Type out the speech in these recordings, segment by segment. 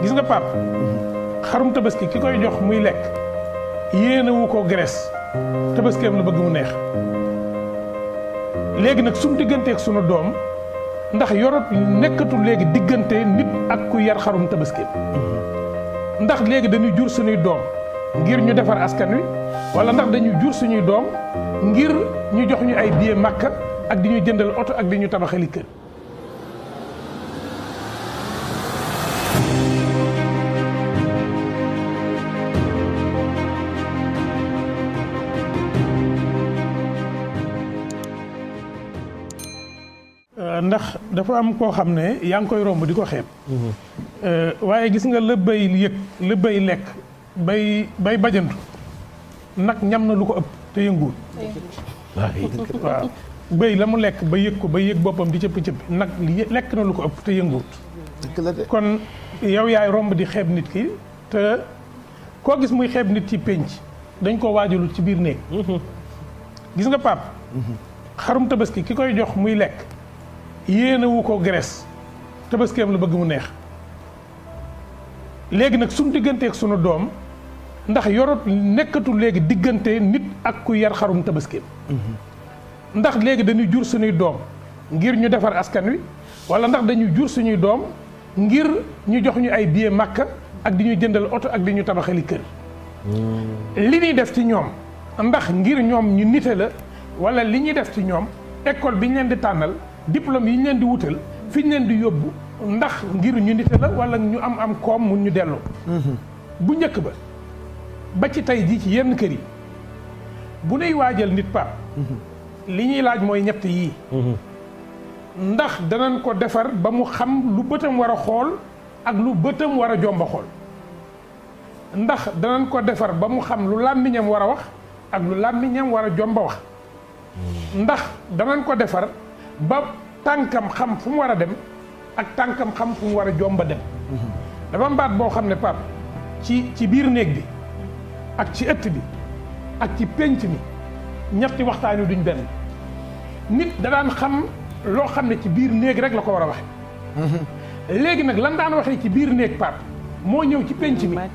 gis nga pap xarum tabaski ki koy jox muy lekk yéenewu ko graisse tabaskeem la bëgg mu neex léegi nag suñu digganteeg sunu doom ndax yorot nekkatul léegi diggante nit ak ku yar xarum tabaskeem ndax léegi dañuy jur suñuy doom ngir ñu defar askan wi wala ndax dañuy jur suñuy doom ngir ñu jox ñu ay billet màkka ak di ñu jëndal oto ak di ñu tabaxali kër ndax dafa am koo xam ne yaa ngi koy romb di ko xeeb waaye gis nga la bay yëg la bay lekk bay bay bajantu nag ñam na lu ko ëpp te yënguwul waaw bëy la mu lekk ba yëg ko ba yëg boppam di cëppi cëppi nag lekk na lu ko ëpp te yënguwut kon yow yaay romb di xeeb nit ki te koo gis muy xeeb nit ci pénc dañ koo waajalul ci biir néeg gis nga pap xarum tabaski ki koy jox muy lekk yéenewu ko graisse tabaskeem la bëgg mu neex léegi nag suñu digganteeg sunu doom ndax yorot nekkatul léegi diggante nit ak ku yar xarum tabaskeem ndax léegi dañuy jur suñuy doom ngir ñu defar askan wi wala ndax dañuy jur suñuy doom ngir ñu jox ñu ay billet màkka ak di ñu jëndal oto ak di ñu tabaxali kër li ñuy def ci ñoom ndax ngir ñoom ñu nite la wala li ñuy def ci ñoom école bi ñu leen di tànnal diplôme yi ñu leen di wutal fi ñu leen di yóbbu ndax ngir ñu nite la wala ñu am am koom mun ñu delloo bu njëkk ba ba ci tey jii ci yenn kër yi bu nuy waajal nit pap li ñuy laaj mooy ñett yii ndax danañ ko defar ba mu xam lu bëtam war a xool ak lu bëtam war a jomba xool ndax danañ ko defar ba mu xam lu làmmiñam war a wax ak lu làmmiñam war a jomba wax ndax danañ ko defar ba tànkam xam fu mu war a dem ak tànkam xam fu mu war a jomba dem dafa mbaat boo xam ne pap ci ci biir néeg bi ak ci ëtt bi ak ci pénc mi ñetti waxtaan wi duñ benn nit da daan xam loo xam ne ci biir néeg rek la ko war a waxe léegi nag lan daan waxee ci biir néeg pap moo ñëw ci pénc mi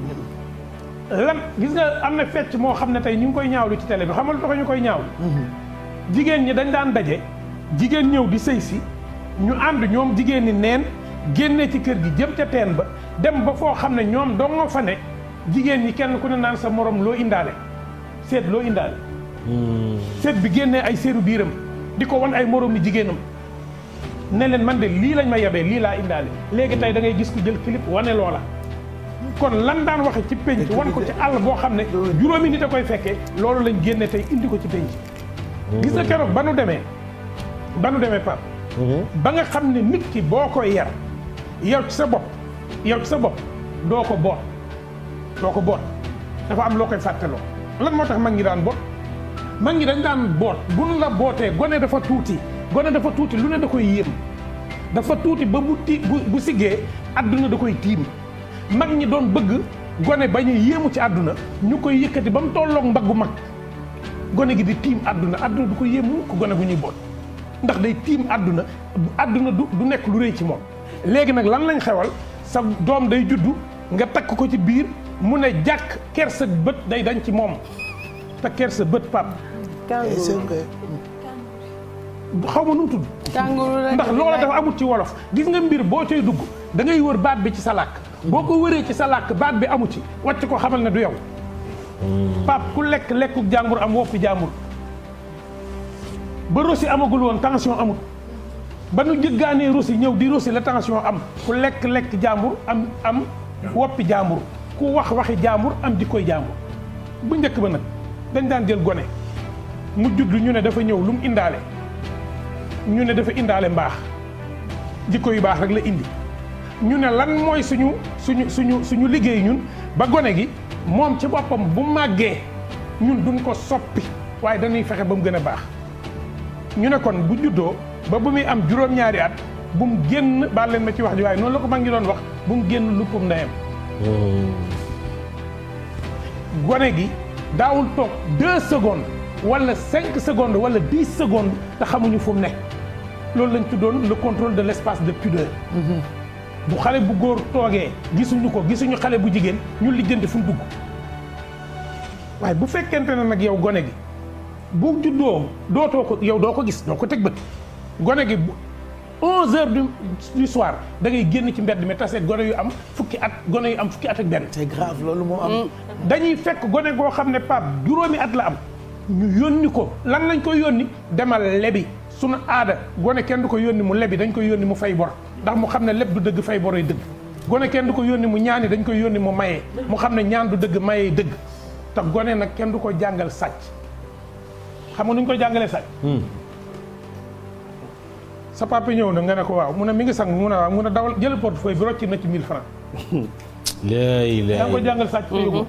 lan gis nga am na fecc moo xam ne tey ñu ngi koy ñaawlu ci télé bi xamal lu tax ñu koy ñaawlu jigéen ñi dañ daan daje jigéen ñëw di sëy si ñu ànd ñoom jigéen ñi neen génne ci kër gi jëm ca teen ba dem ba foo xam ne ñoom dong nga fa ne jigéen ñi kenn ku ne naan sa morom loo indaale seet loo indaale seet bi génnee ay seeru biiram di ko wan ay morom ni jigéenam ne leen man de lii lañ ma yebee lii laa indaale léegi tey da ngay gis ku jël clip wane loola kon lan daan waxe ci penc wan ko ci àll boo xam ne juróomi nit a koy fekkee loolu lañ génne tey indi ko ci penc gis nga keroog ba nu demee ba nu demee pap ba nga xam ne nit ki boo koy yar yow ci sa bopp yow ci sa bopp doo ko boot doo ko boot dafa am loo koy fàtteloo lan moo tax mag ñi daan boot mag ñi dañ daan boot buñ la bootee gone dafa tuuti gone dafa tuuti lu ne da koy yéem dafa tuuti ba bu ti bu bu siggee àdduna da koy tiim mag ñi doon bëgg gone bañ a yéemu ci àdduna ñu koy yëkkati ba mu tolloog mbaggu mag gone gi di tiim àdduna àdduna du ko yéemu ko gone gu ñuy boot ndax day tiim àdduna àdduna du du nekk lu rëy ci moom léegi nag lan lañ xewal sa doom day juddu nga takk ko ci biir mu ne jàkk kersa bët day dañ ci moom te kersa bët pap xaw ma nu mu tudd ndax loola dafa amut ci wolof gis nga mbir boo cay dugg da ngay wër baat bi ci sa làkk boo ko wëree ci sa làkk baat bi amu ci wàcc ko xamal ne du yow pap ku lekk lekku jàmbur am woppi jàmbur ba rosi amagul woon tension amut ba nu jëggaanee rosi ñëw di rosi la tension am ku lekk lekk jàmbur am am woppi jàmbur ku wax waxi jàmbur am di koy jàmbur bu njëkk ba nag dañ daan jël gone mu judd ñu ne dafa ñëw lu mu indaale ñu ne dafa indaale mbaax jikko yu baax rek la indi ñu ne lan mooy suñu suñu suñu suñu liggéey ñun ba gone gi moom ci boppam bu màggee ñun duñ ko soppi waaye dañuy fexe ba mu gën a baax ñu ne kon bu juddoo ba bu muy am juróom-ñaari at bu mu génn baal leen ma ci wax ji waaye noonu la ko mag ngi doon wax bu mu génn luppum ndeyam gone gi daawul toog deux secondes wala cinq secondes wala dix secondes te xamuñu fu mu ne loolu lañ tuddoon le contrôle de l' espace de pudeur bu xale bu góor toogee gisuñu ko gisuñu xale bu jigéen ñu lijjanti fu mu dugg waaye bu fekkente ne nag yow gone gi bu juddoo dootoo ko yow doo ko gis doo ko teg bët gone gi bu 11 heures du du soir da ngay génn ci mbedd mi tase gone yu am fukki at gone yu am fukki at ak benn. c'est grave loolu moo am. dañuy fekk gone goo xam ne pap juróomi at la am ñu yónni ko lan lañ koy yónni demal lebi sunu aada gone kenn du ko yónni mu lebi dañ koy yónni mu fay bor ndax mu xam ne leb du dëgg fay boroy dëgg gone kenn du ko yónni mu ñaani dañ koy yónni mu mayee mu xam ne ñaan du dëgg mayee dëgg te gone nag kenn du ko jàngal sàcc xam nga nu ñu koy jàngalee sàcc sa papa ñëw na nga ne ko waaw mu ne mi ngi sang mu ne waaw mu ne dawal jël portefeuille bi rocci na ci 1000 francs léegi yaa ngi ko jàngal sàcc te yóbbu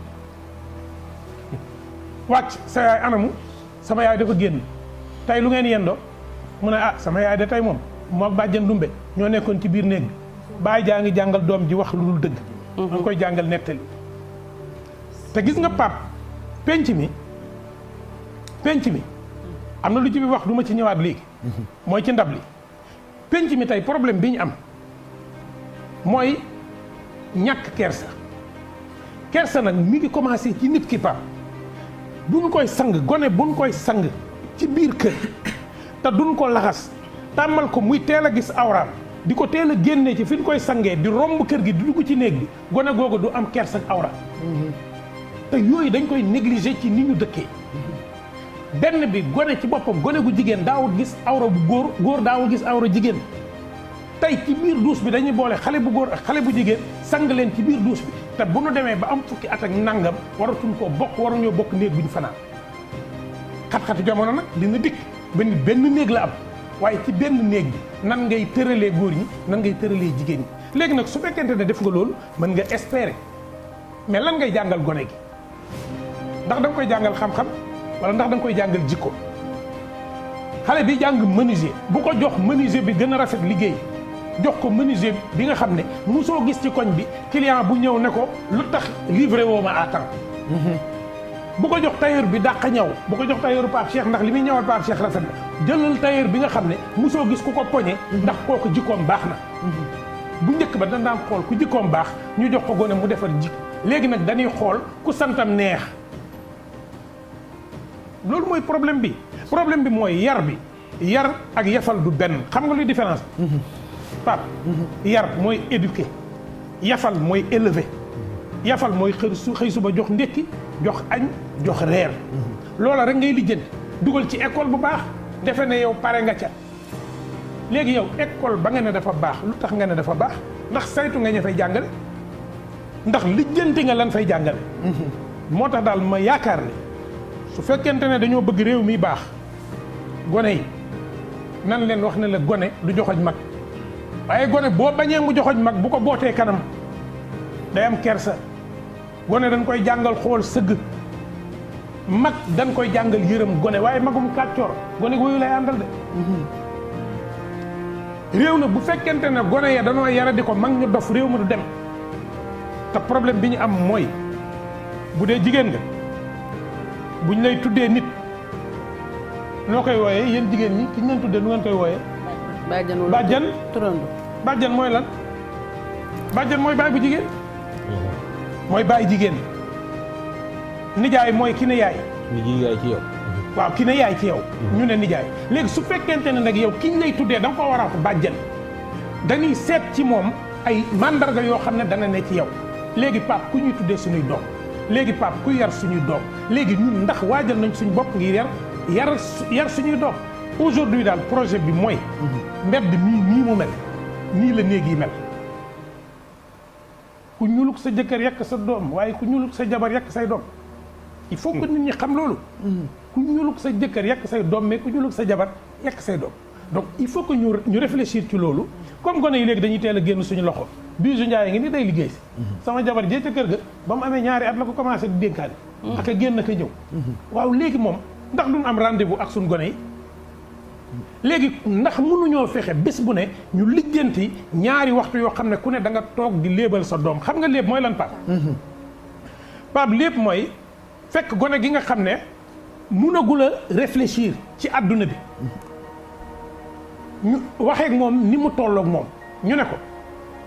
wàcc sa yaay anamu sama yaay dafa génn tey lu ngeen yendoo mu ne ah sama yaay de tey moom moo bàjjan dumbe ñoo nekkoon ci biir néeg bi bàyyi jaa ngi jàngal doom ji wax lu dul dëgg da nga koy jàngal nettali te gis nga pap penc mi penc mi am na lu ci bi wax du ma ci ñëwaat léegi mooy ci ndab li penc mi tey problème bi ñu am mooy ñàkk kersa kersa nag mi ngi commencé ci nit ki pap buñ koy sang gone buñ koy sang ci biir kër te duñ ko laxas tàmmal ko muy teel a gis awraam di ko teel a génnee ci fi ñu koy sangee di romb kër gi di dugg ci néeg bi gone googu du am kersa ak awra te yooyu dañ koy négliger ci ni ñu dëkkee benn bi gone ci boppam gone gu jigéen daawul gis awra bu góor góor daawul gis awra jigéen tey ci biir duus bi dañuy boole xale bu góor ak xale bu jigéen sang leen ci biir duus bi te bu nu demee ba am fukki at ak nangam waratuñ koo bokk waruñoo bokk néeg bi ñu fanaan xat-xati jamono nag dina dikk ba ni benn néeg la am waaye ci benn néeg bi nan ngay tëralee góor ñi nan ngay tëralee jigéen ñi léegi nag su fekkente ne def nga loolu mën nga espérer mais lan ngay jàngal gone gi ndax da nga koy jàngal xam-xam wala ndax da nga koy jàngal jikko xale bi jàng menuisier bu ko jox menuisier bi gën a rafet liggéey jox ko menuisier bi nga xam ne musoo gis ci koñ bi client bu ñëw ne ko lu tax livré woo ma à temps bu ko jox tailleur bi dàq ñaw bu ko jox tailleur Pape Cheikh ndax li muy ñëwal Pape Cheikh rafet na jëlal tailleur bi nga xam ne musoo gis ku ko poñe ndax kooku jikkoom baax na bu njëkk ba dañ daan xool ku jikkoom baax ñu jox ko gone mu defar jikko léegi nag dañuy xool ku santam neex loolu mooy problème bi problème bi mooy yar bi yar ak yafal du benn xam nga luy différence bi Pape yar mooy éduquer yafal mooy élever yafal mooy xër su xëy suba jox ndékki jox añ jox reer loola rek ngay lijjanti dugal ci école bu baax defe ne yow pare nga ca léegi yow école ba nga ne dafa baax lu tax nga ne dafa baax ndax saytu nga ña fay jàngale ndax lijjanti nga lan fay jàngale moo tax daal ma yaakaar ne su fekkente ne dañoo bëgg réew mi baax gone yi nan leen wax ne la gone du joxoñ mag waaye gone boo bañee mu joxoñ mag bu ko bootee kanam day am kersa gone dañ koy jàngal xool sëgg mag dañ koy jàngal yërëm gone waaye magum kàccoor gone woyu lay àndal de réew na bu fekkente ne gone ya danoo yara di ko mag ñu dof réew ma du dem te problème bi ñu am mooy bu dee jigéen nga buñ lay tuddee nit noo koy wooyee yéen jigéen ñi ki ñu leen tuddee nu ngeen koy wooyee bàjjan wala bàjjan turando bàjjan mooy lan bàjjan mooy baay bu jigéen mooy baay jigéen nijaay mooy ki ne yaay mi ngi yaay ci yow. waaw ki ne yaay ci yow ñu ne nijaay léegi su fekkente ne nag yow kiñ lay tuddee da nga ko war a wax bàjjan dañuy seet ci moom ay mandarga yoo xam ne dana ne ci yow léegi pap ku ñuy tuddee suñuy doom léegi pap ku yar suñuy doom léegi ñun ndax waajal nañ suñu bopp ngir yar yar su- yar suñuy doom aujourd'hui daal projet bi mooy mbedd mii nii mu mel nii la néeg yi mel ku ñuluk sa jëkkër yekk sa doom waaye ku ñuluk sa jabar yekk say doom il faut que nit ñi xam loolu ku ñuluk sa jëkkër yekk say doom mais ku ñuluk sa jabar yekk say doom donc il faut que ñu ñu réfléchir ci loolu comme gone yi léegi dañuy teel a génn suñu loxo bisu njaay ngi ni day liggéey si sama jabar jee ca kër ga ba mu amee ñaari at la ko commencé di dénkaane ak a génn ak a ñëw waaw léegi moom ndax duñ am rendez-vous ak suñu gone yi léegi ndax mënuñoo fexe bés bu ne ñu lijjanti ñaari waxtu yoo xam ne ku ne da nga toog di léebal sa doom xam nga léeb mooy lan Pape Pape lépp mooy fekk gone gi nga xam ne munagul a réfléchir ci àdduna bi ñu waxeek moom ni mu tolloog moom ñu ne ko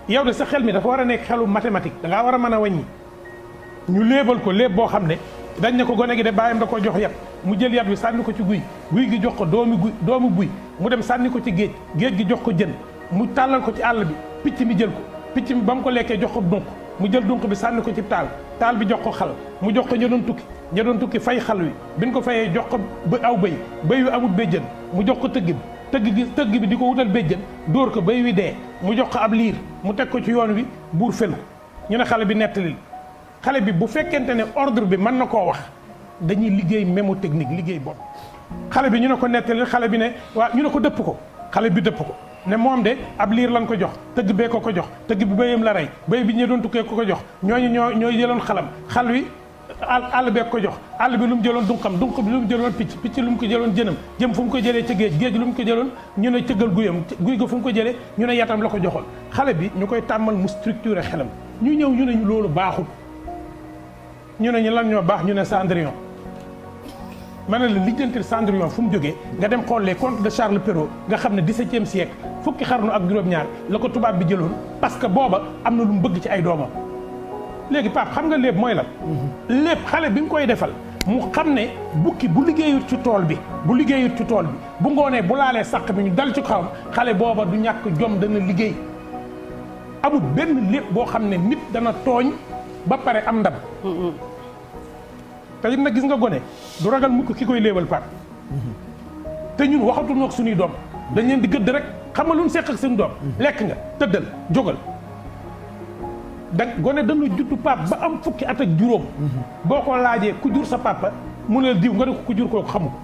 yow de sa xel mi dafa war a nekk xelu mathématique da ngaa war a mën a wàññi ñu léebal ko léeb boo xam ne dañ ne ko gone gi de bàyyam da ko jox yat mu jël yat bi sànni ko ci guy guy gi jox ko doomi guy doomu buy mu dem sànni ko ci géej géej gi jox ko jën mu tàllal ko ci àll bi picc mi jël ko picc mi ba mu ko lekkee jox ko dunq mu jël dunq bi sànni ko ci taal taal bi jox ko xal mu jox ko ña doon tukki ña doon tukki fay xal wi bi ñu ko fayee jox ko ba aw bëy bëy wi amul béjjën mu jox ko tëgg bi tëgg gi tëgg bi di ko wutal béjjën dóor ko bëy wi dee mu jox ko ab liir mu teg ko ci yoon wi buur fel ko ñu ne xale bi nettalil xale bi bu fekkente ne ordre bi mën na koo wax dañuy liggéey mémotechnique liggéey bopp xale bi ñu ne ko nettalil xale bi ne waa ñu ne ko dëpp ko xale bi dëpp ko ne moom de ab liir lan ko jox tëgg bee ko ko jox tëgg bi béyam la rey béy bi ñu doon tukkee ko ko jox ñooñu ñoo ñooy jëloon xalam xal wi àll àll bee ko jox àll bi lu mu jëloon dunqam dunq bi lu mu jëloon picc picc lu mu ko jëloon jënam jëm fu mu ko jëlee ci géej géej lu mu ko jëloon ñu ne cëggal guyam guy ga fu mu ko jëlee ñu ne yatam la ko joxoon xale bi ñu koy tàmmal mu structuré xelam ñu ñëw ñu ne ñu loolu baaxul ñu ne ñu lan ñoo baax ñu ne Cendrillon ma ne la lijjantil Cendrillon fu mu jógee nga dem xool les contes de Charles Perrault nga xam ne dix-septième siècle fukki xarnu ak juróom-ñaar la ko tubaab bi jëloon parce que booba am na lu mu bëgg ci ay doomam léegi Pape xam nga lépp mooy lan lépp xale bi nga koy defal mu xam ne bukki bu liggéeyut ci tool bi bu liggéeyut ci tool bi bu ngoonee bu laalee sàq bi ñu dal ci kawam xale booba du ñàkk jom dana liggéey amul benn lépp boo xam ne nit dana tooñ ba pare am ndam te it nag gis nga gone du ragal mukk ki koy léebal Pape te ñun waxatuñu ak suñuy doom dañ leen di gëdd rek xam nga lu ñu seq ak suñu doom lekk nga tëddal jógal da gone dana juddu pap ba am fukki at ak juróom boo ko laajee ku jur sa papa mu ne diw nga ne ko ku jur kooku xamu ko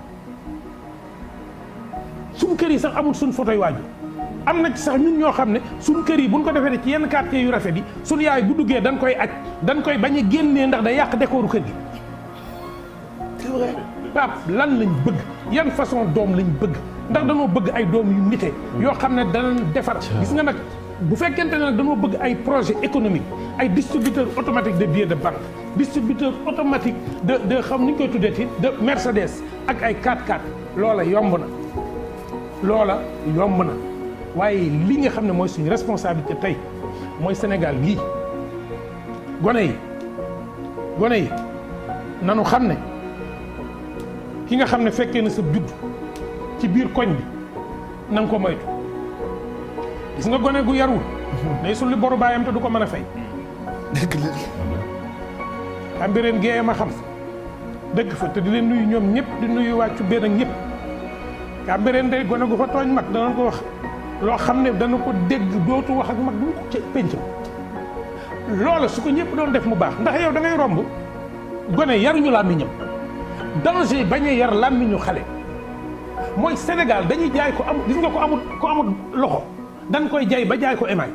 suñ kër yi sax amul suñ photo yu waaju am na ci sax ñun ñoo xam ne suñ kër yi buñ ko defee ci yenn quartier yu rafet yi suñ yaay bu duggee dañ koy aj dañ koy bañ a génnee ndax day yàq décoru kër gi c'est vrai pap lan lañ bëgg yan façon doom lañ bëgg ndax dañoo bëgg ay doom yu nite yoo xam ne danañ defar gis nga nag bu fekkente ne nag dañoo bëgg ay projet économique ay distributeur automatique de billets de banque distributeur automatique de de xam ni ñu koy tuddee de Mercedes ak ay 4x4 loola yomb na loola yomb na waaye li nga xam ne mooy suñu responsabilité tey mooy Sénégal gii gone yi gone yi nanu xam ne ki nga xam ne fekkee na sa judd ci biir koñ bi na nga ko moytu gis nga gone gu yarul day sulli boru baayam te du ko mën a fay dëgg la xam bi ren géeye ma xam dëgg fa te di leen nuyu ñoom ñëpp di nuyu wàccu benn ak ñëpp xam bi ren day gone gu fa tooñ mag danañ ko wax loo xam ne dana ko dégg dootu wax ak mag bu ko ca pénc ma loola su ko ñëpp doon def mu baax ndax yow da ngay romb gone yaruñu làmmiñam danger bañ a yar làmmiñu xale mooy Sénégal dañuy jaay ko am gis nga ko amul ko amul loxo dañ koy jaay ba jaay ko émaay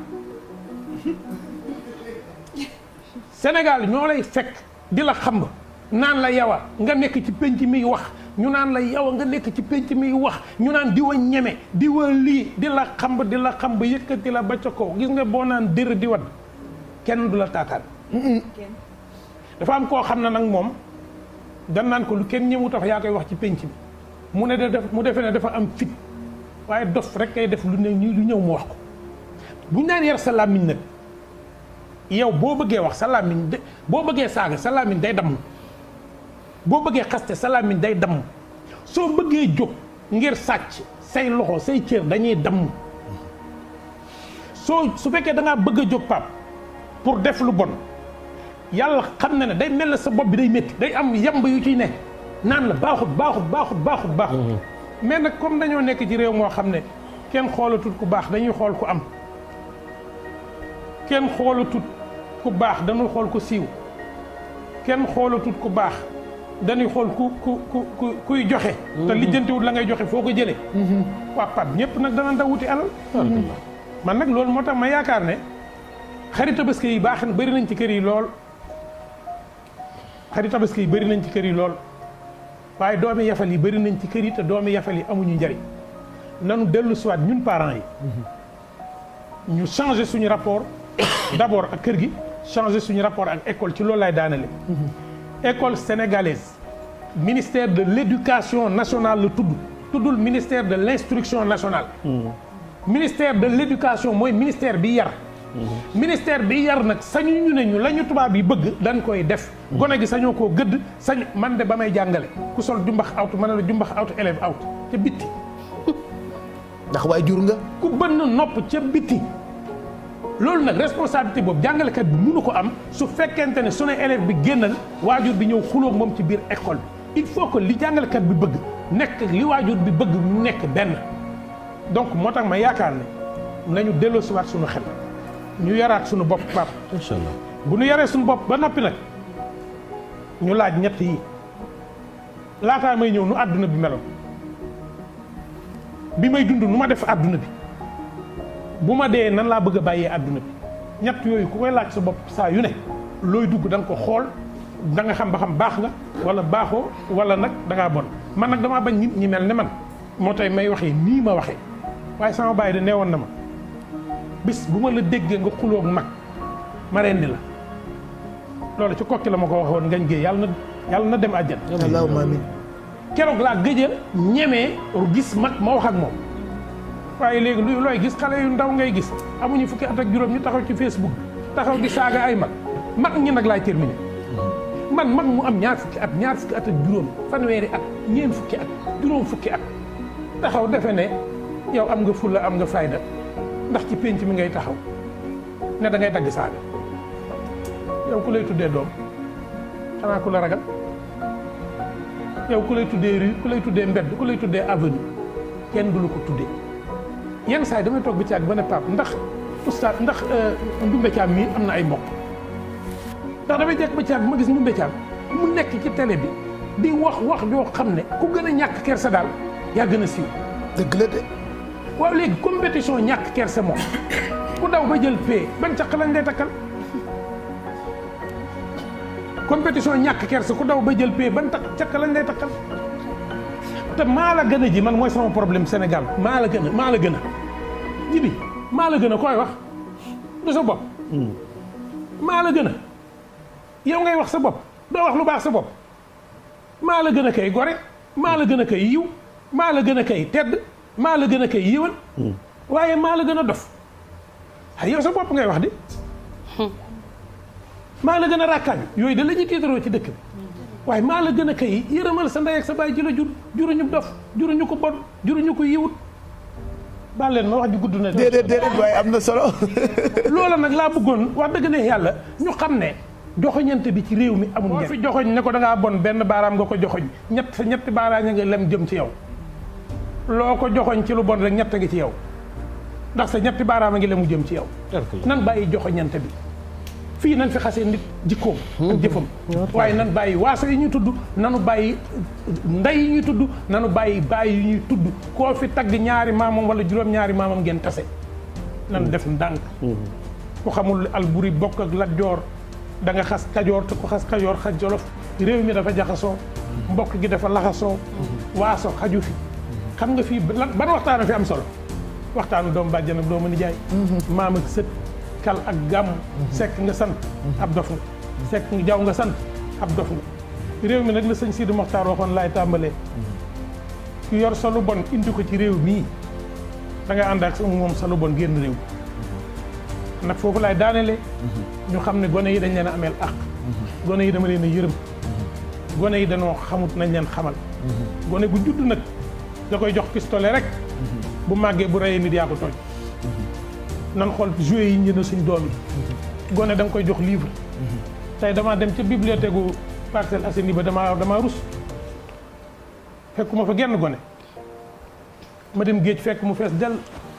Sénégal ñoo lay fekk di la xam naan la yawa nga nekk ci penc miy wax ñu naan la yawa nga nekk ci penc miy wax ñu naan di wa ñeme di wa lii di la xam di la xam ba yëkkati la ba ca kaw gis nga boo naan dër di wadd kenn du la taataan dafa am koo xam ne nag moom dan naan ko lu kenn ñëwu tax yaa koy wax ci penc bi mu ne da def mu defee ne dafa am fit waaye dof rek kay def lu ne ñu lu ñëw mu wax ko buñ naan yar sa làmmiñ nag yow boo bëggee wax sa làmmiñ de boo bëggee saaga sa làmmiñ day damm boo bëggee xaste sa làmmiñ day damm soo bëggee jóg ngir sàcc say loxo say cër dañuy damm soo su fekkee da ngaa bëgg a jóg pap pour def lu bon yàlla xam na ne day mel na sa bopp bi day métti day am yamb yu ciy ne naan la baaxut baaxut baaxut baaxut baaxut mais nag comme dañoo nekk ci réew moo xam ne kenn xoolatut ku baax dañuy xool ku am kenn xoolatut ku baax dañuy xool ku siiw kenn xoolatut ku baax dañuy xool ku ku ku ku kuy joxe te lijjantiwut la ngay joxe foo ko jëlee waa pap ñëpp nag dana ndaw wuti alal man nag loolu moo tax ma yaakaar ne xarit tabaski yi baax na bëri nañ ci kër yi lool xarit tabaski yi bëri nañ ci kër yi lool waaye doomi yafal yi bëri nañ ci kër yi te doomi yafal yi amuñu njariñ nanu dellu siwaat ñun parents yi ñu changer suñu rapport d'abord ak kër gi changer suñu rapport ak école ci loolu lay daanale école sénégalaise ministère de l'éducation nationale la tudd tuddul ministère de l'instruction nationale ministère de l'éducation mooy ministère bi yar ministère bi yar nag sañu ñu ne ñu la ñu tubaab yi bëgg dañ koy def gone gi sañoo koo gëdd sañ man de ba may jàngale ku sol jumbax awtu ma ne la jumbax awtu élève awtu ca bitti ndax waay jur nga ku bënn nopp ca bitti loolu nag responsabilité boobu jàngalekat bi mënu ko am su fekkente ne su ne élève bi génnal waajur bi ñëw xuloog moom ci biir école bi il faut que li jàngalekat bi bëgg nekk li waajur bi bëgg mu nekk benn donc moo tax ma yaakaar ne nañu delloosiwaat suñu xel ñu yaraat suñu bopp pap incha allah bu ñu yaree suñu bopp ba noppi nag ñu laaj ñett yi laataa may ñëw nu àdduna bi meloon bi may dund nu ma def àdduna bi bu ma dee nan laa bëgg a bàyyee àdduna bi ñett yooyu ku koy laaj sa bopp saa yu ne looy dugg da nga ko xool da nga xam ba xam baax nga wala baaxoo wala nag da ngaa bon man nag damaa bañ nit ñi mel ne man moo tey may waxee nii ma waxee waaye sama bàyyi de neewoon na ma bis bu ma la déggee nga xuloog mag ma rendi la loolu ci kokki la ma ko waxoon ngañ géey yàlla na yàlla na dem àjjan allahumma amin keroog laa gëj a ñemee gis mag ma wax ak moom waaye léegi lu looy gis xale yu ndaw ngay gis amuñu fukki at ak juróom ñu taxaw ci Facebook taxaw di saaga ay mag mag ñi nag laay terminé man mag mu am ñaar fukki at ñaar fukki at ak juróom fanweeri at ñeent fukki at juróom fukki at taxaw defe ne yow am nga fulla am nga fayda ndax ci pénc mi ngay taxaw ne da ngay dagg saaga yow ku lay tuddee doom xanaa ku la ragal yow ku lay tuddee rue ku lay tuddee mbedd ku lay tuddee avenue kenn du la ko tuddee yenn saa yi damay toog bi ci ak ba ne Pape ndax oustaz ndax Ndumbe Thiam mii am na ay mbokk ndax damay jekk ba ci ak ma gis Ndumbe Thiam mu nekk ci télé bi di wax wax joo xam ne ku gën a ñàkk kersa daal yaa gën a siiw dëgg la de waaw léegi compétition ñàkk kersa moom ku daw ba jël pay ban caq lañ lay takkal compétition ñàkk kersa ku daw ba jël pay ban takk caq lañ lay takkal te maa la gën a ji man mooy sama problème Sénégal maa la gën a maa la gën a ji bi maa la gën a koy wax du sa bopp maa la gën a yow ngay wax sa bopp doo wax lu baax sa bopp maa la gën a kay gore maa la gën a kay yiw maa la gën a kay tedd maa la gën a kay yiwal waaye maa la gën a dof ay yow sa bopp ngay wax di maa la gën a ràkkaan yooyu da la ñuy tiitaroo ci dëkk bi waaye maa la gën a kay yërëmal sa ndey ak sa baay ji la jur juruñu dof juruñu ko bon juruñu ko yiwut baal leen ma wax ji gudd na déedéet déedéet waaye am na solo loola nag laa bëggoon wax dëgg ne yàlla ñu xam ne joxoñante bi ci réew mi amul njëriñ fi joxoñ ne ko da ngaa bon benn baaraam nga ko joxoñ ñett sa ñetti baaraam nga lem jëm ci yow loo ko joxoñ ci lu bon rek ñett ngi ci yow ndax sa ñetti baaraam a ngi lemu jëm ci yow nan bàyyi joxoñante bi fii nan fi xasee nit jikkoom ak jëfam waaye nan bàyyi waaso yi ñuy tudd nanu bàyyi ndey yi ñuy tudd nanu bàyyi bàyyi yi ñuy tudd koo fi tagg ñaari maamam wala juróom ñaari maamam ngeen tase nan def ndànk ku xamul alburi bokk ak Lat Joor da nga xas kajoor te ku xas kajoor xas jolof réew mi dafa jaxasoo mbokk gi dafa laxasoo waaso xaju fi xam nga fii ban waxtaan fi am solo waxtaanu doom bàjjan ak doomu nijaay maam ak sët kal ak gàmm sekk nga sant ab dof nga sekk nga jaw nga sant ab dof nga réew mi nag la sëñ Sidi Moxtaar waxoon laay tàmbalee ku yor sa lu bon indi ko ci réew mii da nga ànd ak moom sa lu bon génn réew nag foofu laay daanelee ñu xam ne gone yi dañ leen a ameel àq gone yi dama leen a yërëm gone yi dañoo xamut nañ leen xamal gone gu judd nag da koy jox pistolet rek bu màggee bu reyee nit yaa ko tooñ nan xool jouet yi njënd suñ doom yi gone da nga koy jox livre tey damaa dem ca bibliothèque gu Parcelles Assainies ba damaa damaa rus fekkuma fa genn gone ma dem géej fekk mu fees dell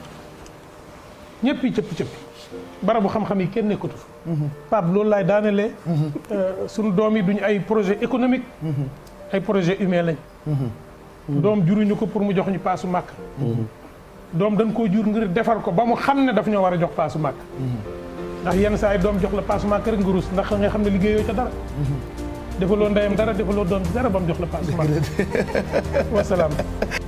ñëpp yi cëppi cëppi barabu xam-xam yi kenn nekkatu fa Pape loolu laay daanelee suñu doom yi duñu ay projet économique ay projet humain lañ doom juruñu ko pour mu jox ñu paasu màkk doom dañ koo jur ngir defar ko ba mu xam ne daf ñoo war a jox paasu màkk ndax yenn saa yi doom jox la paasu màkk rek nga rus ndax nga xam ne liggéeyoo ca dara defaloo ndeyam dara defaloo doom dara ba mu jox la paasu màkk wasalaam